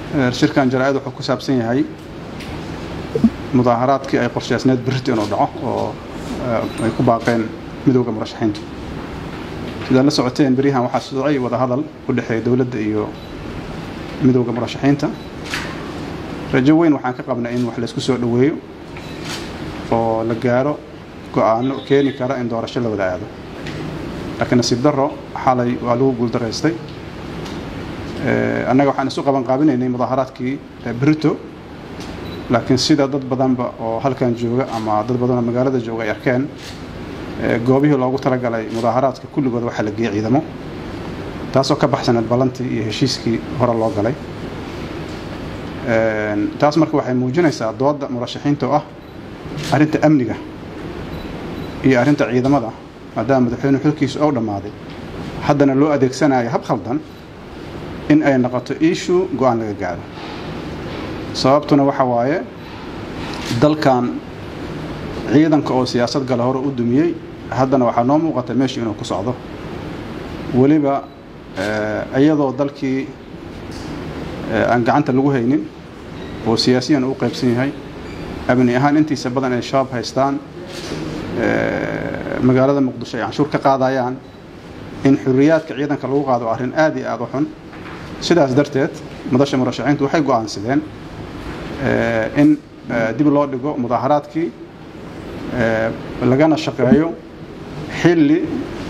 shirkan jaraa'id wuxuu ku saabsan yahay mudaaharaadkii ay qorshaysneed berrito inuu dhaco oo ay ku baaqeen midowda murashaxiinta sidaad la socoteen beryahan waxaa socday wadahadal u dhexeeya dowladda iyo midowda murashaxiinta rajo weyn waxaan ka qabnay in wax laysku soo dhoweeyo oo la gaaro go-aano keeni kara in doorasho la wada aado laakiin nasiib darro xalay waa lagu guuldaraystay annaga waxaan isu qaban qaabinaynay mudaaharaadkii brito laakiin sida dad badanba oo halkan jooga ama dad badanoo magaalada jooga ay arkeen goobihii loogu talagalay mudaaharaadka kulligood waxaa la geeyey ciidamo taasoo ka baxsaneed ballantii iyo heshiiskii hore loo galay taas marka waxay muujinaysaa dooda murashaxiinta oo ah arrinta amniga iyo arrinta ciidamada maadaama madaxweyne xulkiisu ou dhammaaday haddana loo adeegsanayo hab khaldan in ay noqoto issue go-aan laga gaaro sababtuna waxa waaye dalkan ciidanka oo siyaasad gala hore u dumiyey haddana waxaa noo muuqata meesha inuu ku socdo weliba iyadoo dalkii aan gacanta lagu haynin oo siyaasiyan u qaybsan yahay amni ahaan intiisa badan ay shabaab haystaan magaalada muqdisho ay canshuur ka qaadayaan in xuriyaadka ciidanka lagu qaado waa arrin aad iyo aada u xun sidaas darteed madasha murashaxiintu waxay go-aansadeen in dib loo dhigo mudaaharaadkii lagana shaqeeyo xilli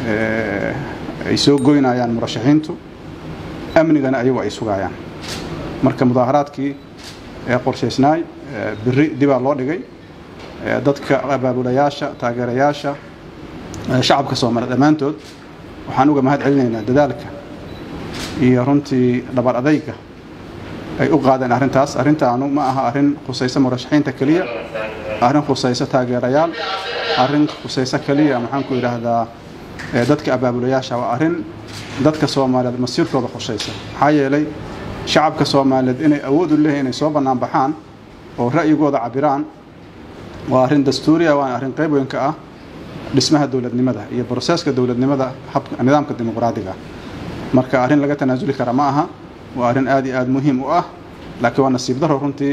ay soo goynayaan murashaxiintu amnigana ayagu ay sugayaan marka mudaaharaadkii ee qorshaysnaay beri dibaa loo dhigay dadka abaabulayaasha taageerayaasha shacabka soomaaliya dhammaantood waxaan uga mahad celinaynaa dadaalka iyo runtii dhabar adayga ay u qaadeen arrintaas arrintaanu ma aha arrin khusayso murashaxiinta keliya arrin khusayso taageerayaal arrin khusayso keliya maxaan ku yidhaahdaa dadka abaabulayaasha waa arrin dadka soomaaliyeed masiirkooda khusaysa maxaa yeelay shacabka soomaaliyeed inay awood u leeyihin inay soo bannaan baxaan oo ra'yigooda cabiraan waa arrin dastuuriya waana arrin qayb weyn ka ah dhismaha dowladnimada iyo broseska dowladnimada nidaamka dimuqraadiga marka arrin laga tanaasuli kara ma aha waa arrin aad iyo aada muhiim u ah laakiin waa nasiib daro runtii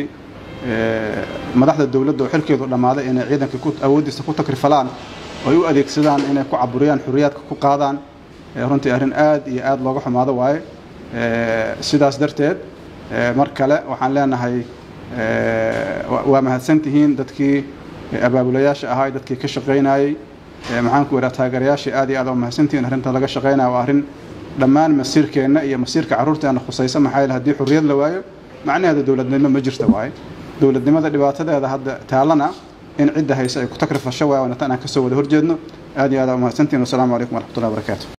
madaxda dowladda oo xilkeedu dhammaaday inay ciidanka awooddiisa ku takrifalaan oo ay u adeegsadaan inay ku caburiyaan xuriyaadka ku qaadaan runtii arrin aad iyo aada looga xumaado waaye sidaas darteed mar kale waxaan leenahay waa mahadsantihiin dadkii abaabulayaasha ahaa dadkii ka shaqaynayey maxaanku idhaha taageerayaashii aad iyo aad waa mahadsantihiin arrinta laga shaqaynaya waa arrin dhammaan masiirkeenna iyo masiirka carruurteena khusaysa maxaa yeele haddii xurriyad la waayo macnaheeda dowladnimo ma jirta waaye dowladnimada dhibaatadeeda hadda taalana in cidda hayse ay ku takrifasho waaye waana tan aan kasoo wada horjeedno aad iyo aad waa mahadsantihiin wasalaamu calaykum waraxmatullahi wabarakaatu